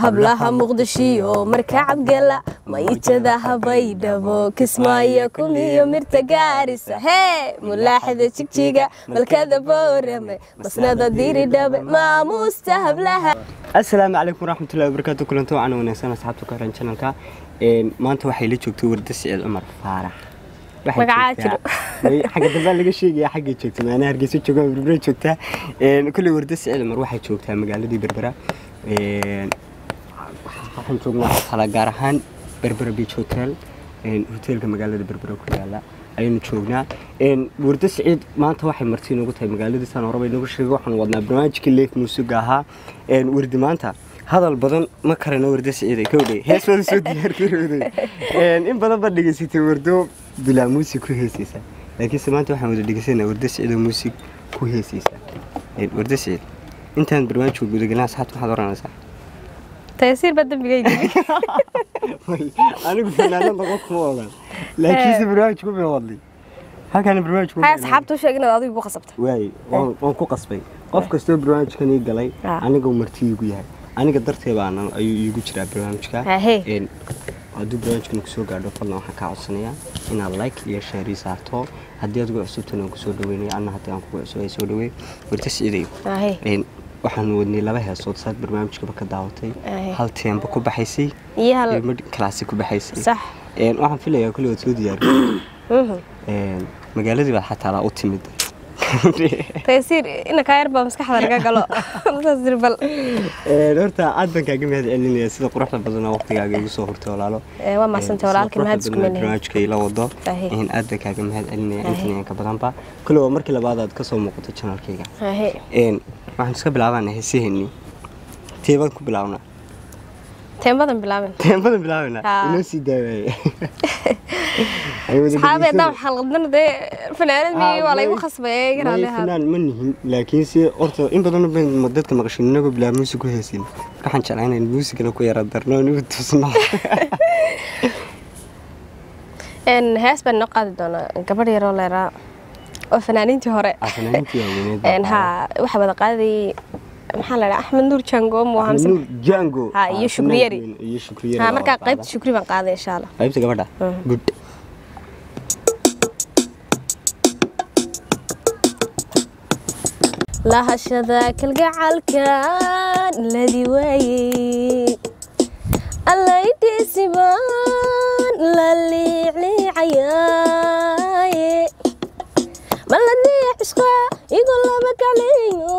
hablaha muqdishiyo marka cabgala mayjada habaydhabo kismaayo kumiyo mirta gaarisa hee mulaaxida jigjiga malkada boorame masnada diridhabe maamuusta hablaha asalaamu calaykum waraxmatullahi wabarakaatu kulanto wacan wanaagsan asxaabta ku xiran channelka maanta waxay la joogtay warda siciid cumar faarax Waxay Magacaa joogtaa- May- xagga dambaa laga sheegaya xaggay joogta maanaa hargeysa jooga berbera joogtaa kulley warda siciid cumar waxay joogtaa magaaladii berbera Een, waxaan joognaa xala gaar ahaan berbera beach hotel een, hoteelka magaalada berbera ku yaala ayaynu joognaa Een, warda siciid maanta waxay marti inoogu tahay magaaladiisaan horeba inoogu sheegay waxaan wadnaa barnaamijkii leef muusiga ahaa Een, wardi maanta hadal badan ma karano warda siciiday kowdhay hees wada soo diyaargarowday Een, in badan baad dhegaysatay wardo bilaa muusig ku heesaysa laakiinse maanta waxaan wada dhegeysanaa warda siciidoo muusig ku heesaysa Een, warda siciid intaan barnaamijka gudagelin asxaabta waxaad oranaysaa taysiir baa dembigayga anigu fanaanad noqon kuma ogan laakiinse barnaamijku bay wadlay halkaana barnaamijku hay asxaabta u sheeg inaad adigu ku qasabta waay waan waan ku qasbay qof kastoo barnaamijkan ii galay Ah. aniga marti iigu yahay aniga dartee baana ayuu iigu jiraa barnaamijka Ahee. Een, hadduu barnaamijkan kusoo gaadho fadlan waxaan kaa codsanayaa inaad like iyo share ii saarto haddii adigu cusubtana waan kusoo dhaweynaya anna haddii aan kugu cusub ay soo dhaweey warta siciidayo Ahee. Een, waxaan wadnay laba heesood saad barnaamijkaba ka daawatay Ahee. hal teemba ku baxaysay iyo hal iyo mid kalaasi ku baxaysay sax Een, waxaan filayaa kulli waad soo diyaariyey Mhm. Een, magaaladii baad xataa laa u timid taysiir ina kaa yar baa maskaxda laga galo saas dir bal Een, horta aad baan kaaga mahad celinaya sida quruxda badan oo waqtigaaga igu soo hurtay walaalo Ee, waa mahadsantay walaalkii mahad isku melihin barnaamijka ila wado Ahee. Een, aad baan kaaga mahad celinaya Ahee. intan iyo ka badanba kulli waa markii labaad aad kasoo muuqato channelkayga Ahee. Een, waxaan iska bilaabana heesaheenii teebaan ku bilaabnaa teembadan bilaabin teembadan bilaabana Haa. inoo sii daawaye Ay wada saxaabee dhegeysanay. daa xalqadana dee fanaanad miyay waa laygu khasbay May garaaleha fanaan ma nihin laakiinse horta in badan baan dadka maqashin inagoo bilaa muusig ku heesin waxaan jeclaa inaan muusigana ku yara darno oo nagu tusno Een, hees baan noo qaadi doonaa gabadh yaroo leeraa oo fanaaniintii hore Ah, fanaaniintii waaweyned baa Een, haa waxaa wada qaadayay maxaa la dhaha axmed nuur jango mu qaaday. hamse Nuur Jango Ha, iyo ah, Shukriyari. fanaan weyn, iyo Shukriyari haa baa markaa wada qaybta qaada. shukri baan qaaday insha allah qaybta gabadha Mhm. good lahashada kalgacalkan ladi waayey allaydhiisibaan la liicliicayaaye maladii cishqa igu laba kacleeyo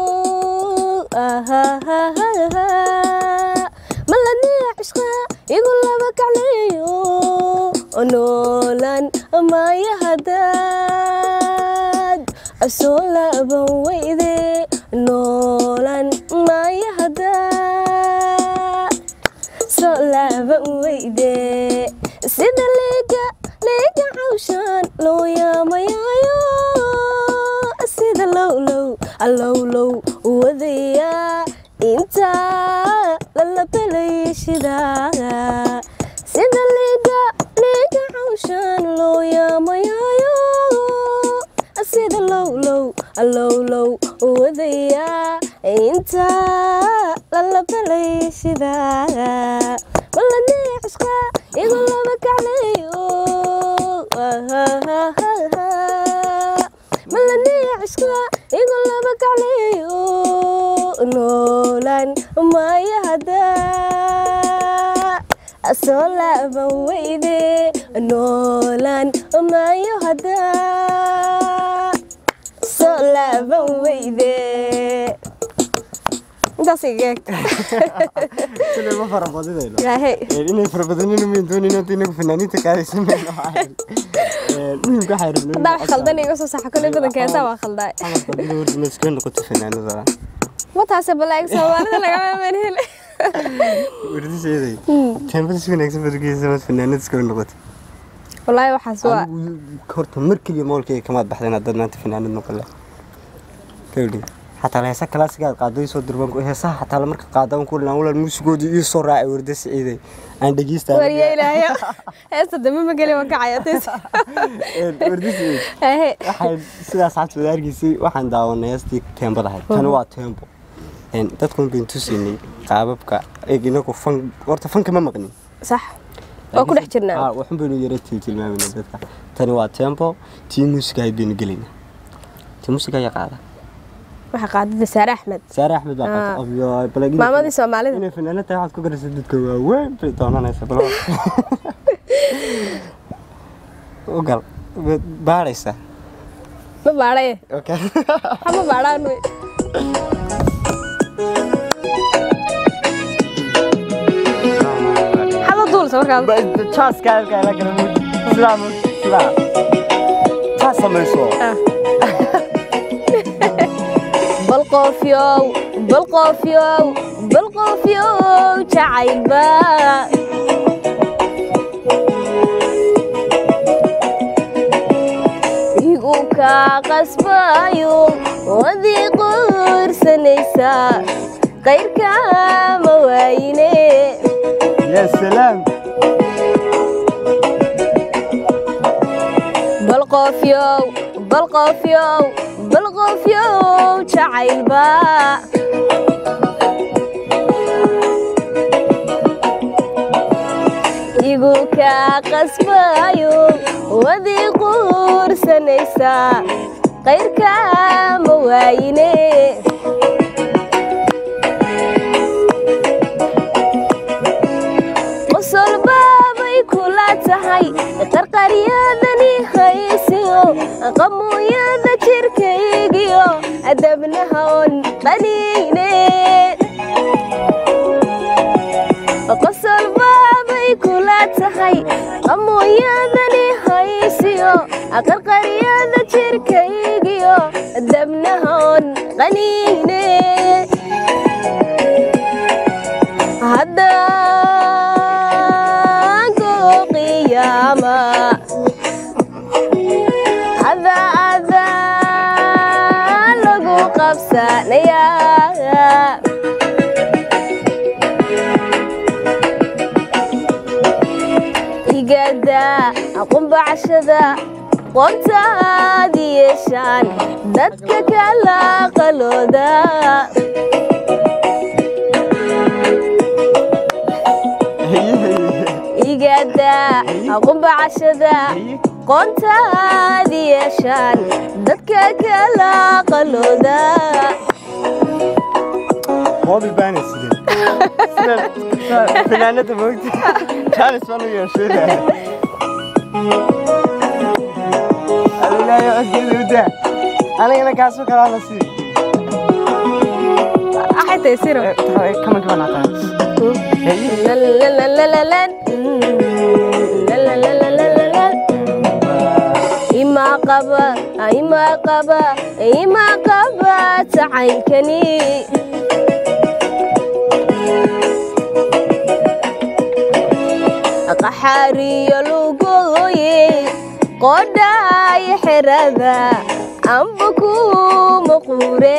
maladii cishqa igu laba kacleeyo noolan maya hadaad asoo laaban weyde noolan maya hadaad soo laaban weyde sida liiga liiga cawshaan loo yaamayaayo sida lowlow allowlow wadayaa intaa lalabalaya shidaa sida liiga liiga cawshaan loo yaamayaayo sida lowlow allowlow wadayaa intaa lalabalaya shidaa maladii cishqa igu laba kacleeyo maladii cishqa igu laba kacleeyo noolan maya hadaa asoo laaban weyde noolan mayo hadaa soo laaban weyde intaas iga eeg Kulli ma farabadinayno yaahey Een, inay farabadanina mayn doonin inta inagu fanaaniinta qaadaysa mayno waxaan. Een, muhiimka waxaa rabnay haddaa wax khaldan iga soo saxa koley badanka heesaa waa khaldaay Camalka bila wardi ma iskaga noqoto fanaanada mataase balaag soomaalida lagama manhel wardi seeday teembada si wanaagsan baad ugeysa maad fanaanada iskaga noqoto wallaahi waxaas waa anigu horta mar keliya moolkayga kamaad baxdeen haddaad maanta fanaanad noqon leh kawdhi xataa la heesa kalaasigaad qaaday soo dirban heesaha xataa la marka qaadaan ku dhinaan walaan muusigoodii ii soo raacay warda siciiday aan dhegeystaa wariye ilaahayo heesta dambe ma geli waan kacaya tis warda siciid Ehe. waxaan sidaas xabta wada argeysay waxaan daawanay heestii teembada ahayd tani waa teembo een, dadkun bayn tusinay qaababka eeg inagu fan horta fanka ma maqnin sax waa ku dhex jirnaa waxun baynu yara tiltilmaamayna dadka tani waa tempo tii muusiga ahayd baynu gelaynaa tii muusiga ayaa qaada waxaa qaadada saare axmed saare axmed baa qaata Ah. Abyo, bal inay- maamadii soomaalida inay fanaanad tahay waxaad ku garaysa dadka waaweyn bay doonanaysa bal u gal baadhaysa ma baadhaye okay ha ma baadhaan wey hada duulsa markaas jaaska halkaa la kala muuji sidaa muuji sidaa jaas samayso Ah. bal qoofyow bal qoofyow bal qoofyow jacaylba igu kaa qasbayo wadii quursanaysaa qayrkaa ma waayine ya salaam bal qoofyow bal qoofyow bal qoofyow jacaylba igu kaa qasbayo wadii quursanaysaa qayrkaa ma waayine qosol baabay kula tahay qarqaryadani haysiyo qamuuyada jirkaygiyo adabnaha on qaniine qosol baabay kula tahay qamuuyadani haysiyo qarqaryada jirkaygiyo adabnaha on qaniine haddaan qiyaama hada adaa lagu qabsanayaa igada qumbacashada qoontaad yeeshaan dadka kala qalooda igada qumbacashada qoontaad yeeshaan dadka kala qalooda moobil baana sideen fanaanada moogta jaanis baan u yeeshay alilaayo codgeeda udaa anigana kaasoo kalaa la sii axay tahay siro kamanka baan hataa ima qaba ima qaba ima qaba tacaynkani qaxaariyo lugooye qodhaay xerada amba kuma quure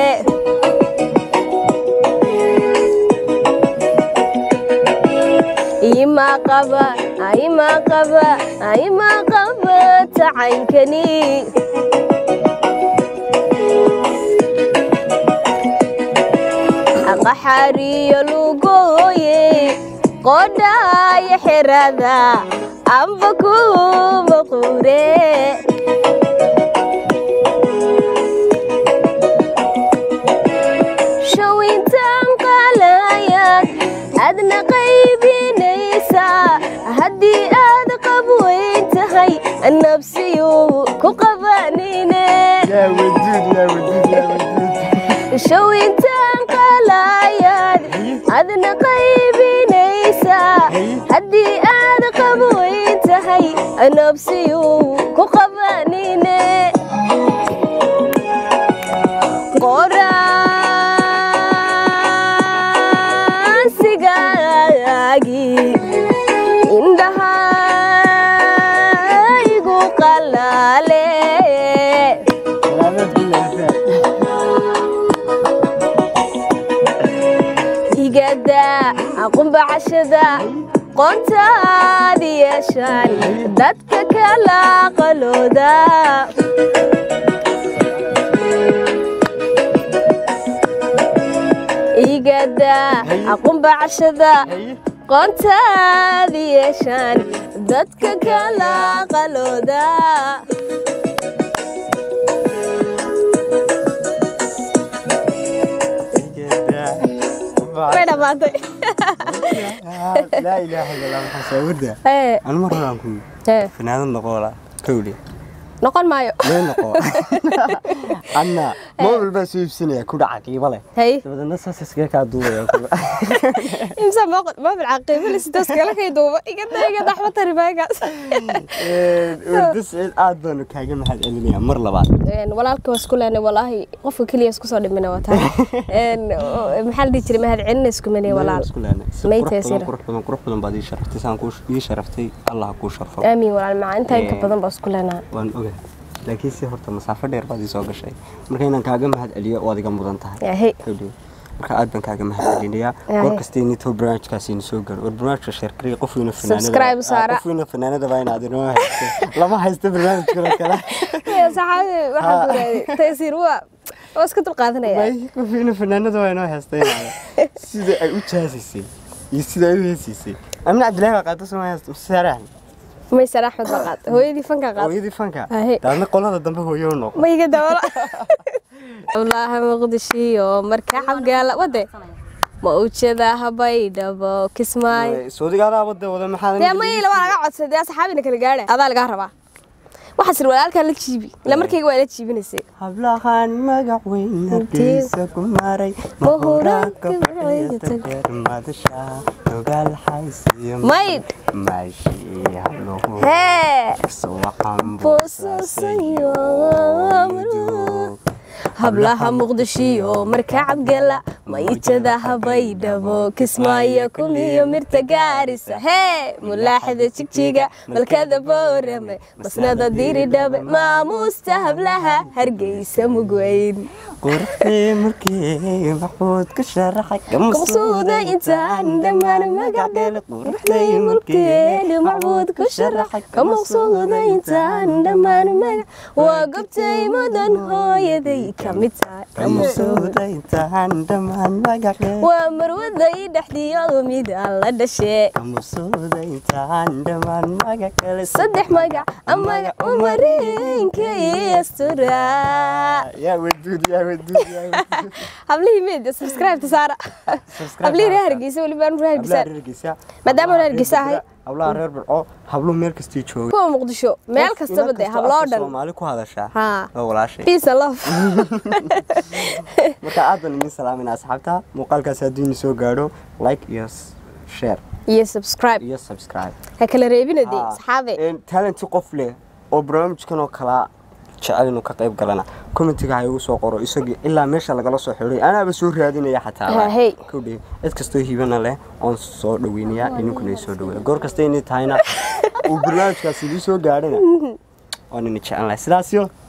ima qaba ima qaba ima qaba tacaynkani qaxaariyo lugooye qodhaay xerada amba kuma quure shawintaan qaalayaad adna qaybinaysaa haddii aad qabweyn tahay nabsiyu ku qabanine yaa waduud yaa waduud yaa waduud shawintaan qaalayaad adna qaybinaysaa haddii aad qabweyn tahay nabsiyu ku qabanine qoraansigaagii indhaha igu qalaale salaamad bilaasaa igada qumbacashada qoontaad yeeshaan dadka kala qalooda igada aqunba cashada qoontaadi yeeshaan dadka kala qalooda way dhammaatay laa ilaaha illa allah maxaa soo warda Ee, anu mar horaan ku ee, fanaanad noqoola kowle noqon maayo lee noqo anna mobil baa soo iibsanaya ku dhaca qiibo leh hay dabadeedna saas iskaga kaa duubaya imsa mobil caqiibale sidaas kala kay duuba igada igada waxba tari maagaas warda siciid aad baanu kaaga mahad celinayaa mar labaad walaalka waa isku leenay walaahi qofka keliya isku soo dhimina waa tahay Een, oo, maxaa la dhihi jiray mahad celina isku manay walaal isku leenay si May qurux badan taysira. qurux badan qurux badan baad ii sharaftay saan kuu ii sharaftay allah ha kuu sharfo aamiin walaal macaa intaa inka Ee. badan baa isku leenahay waan ogahay laakiin si horta masaafo dheer baad ii soo gashay marka inaan kaaga mahad celiyo waad iga mudan tahay yahay Kowdii. marka aad baan kaaga mahad celinayaa Yahay. goor kasta initoo barnaamijkaasi ina soo gaaro war barnaamijka sheerkariya qof wiina fanaanada Subscribe saara. qof wiina fanaanada baa inaad inoo haysto lama haysto barnaamijkana kale saxaabi waxaa ku raadi taysiir waa waa iska dulqaadanaya May, qof wiina fanaanada waa inoo haysta inaada sida ay u jaasisay iyo sida ay u heesiisay amina cabdilaahi baa qaata soo haysto saarahan maysar axmed baa qaad hooyadii fanka qaad hooyadii fanka Yahay. daadna qolada dambe hooyo u noqo ma iga dawala wallaahi muqdishiyo marka xabgaala wade ma ujeeda habaydhabo kismaayo soodigaadaaba de wada maxaa dee mayla waa laga codsaday dee asxaabina kala gaadha adaa lagaa rabaa waxaas ir walaalkaa la jiibi ila markayga waa la jiibinaysay hablahan magac weyn hargeysa ku maray Mahuraanka mahuraanka madasha ogaal xaysiyo Maydh. maashi habluhu hee sawaxan boosasayo hablaha muqdishiyo marka cabgala mayjada habaydhabo kismaayo kumiyo mirta gaarisa hee mulaaxida jigjiga malkada boorame masnada diridhabe maamuusta hablaha hargeysa mugweyn qurxii markii maxbuud ka sharaxay kamaqsuuda intaan dhammaan magacdele quruxday mulkeenu macbuud ku sharaxay kamaqsuuda intaan dhammaan magac waa gobtay mudan hooyaday ka mid tahay kamaqsuuda intaan dhammaan magace waa marwaday dhexdiyadu mid aan la dhashee kamusuuda intaan dhammaan magac kale saddex magac amaga umareenka iyo asturaa yaa waduud yaa waduud yaa waduud hablihii meed subscribe saara hablihii reer hargeysa weliba aan reer hablaha hargeysa reer Hargeysa Maadaama reer Hargeysa ahay. hablaha reer Burco habluhu meel kastii jooga kuwa muqdisho meel kastaba dee habloo dhan Soomaali ku hadashaa Haa. waa walaashay peace and love marka aad baan idin salaamayna asxaabta muuqaalkaas hadduu idin soo gaadho like iyo s- share iyo subscribe iyo subscribe ha kala reebina dee Haa. saxaabe Een, talenti qof leh oo barnaamijkan oo kala jecel inuu ka qayb galana commentiga ha igu soo qoro isagii ilaa meesha lagala soo xidhay anaaba soo raadinaya xataa Haa, hey. kowdhe cid kastoo hibana leh oon soo dhaweynayaa idinkuna i soo dhaweeya goor kasta inay tahayna uu barnaamijkaas idii soo gaadhana waan ina jecel lahay sidaas yo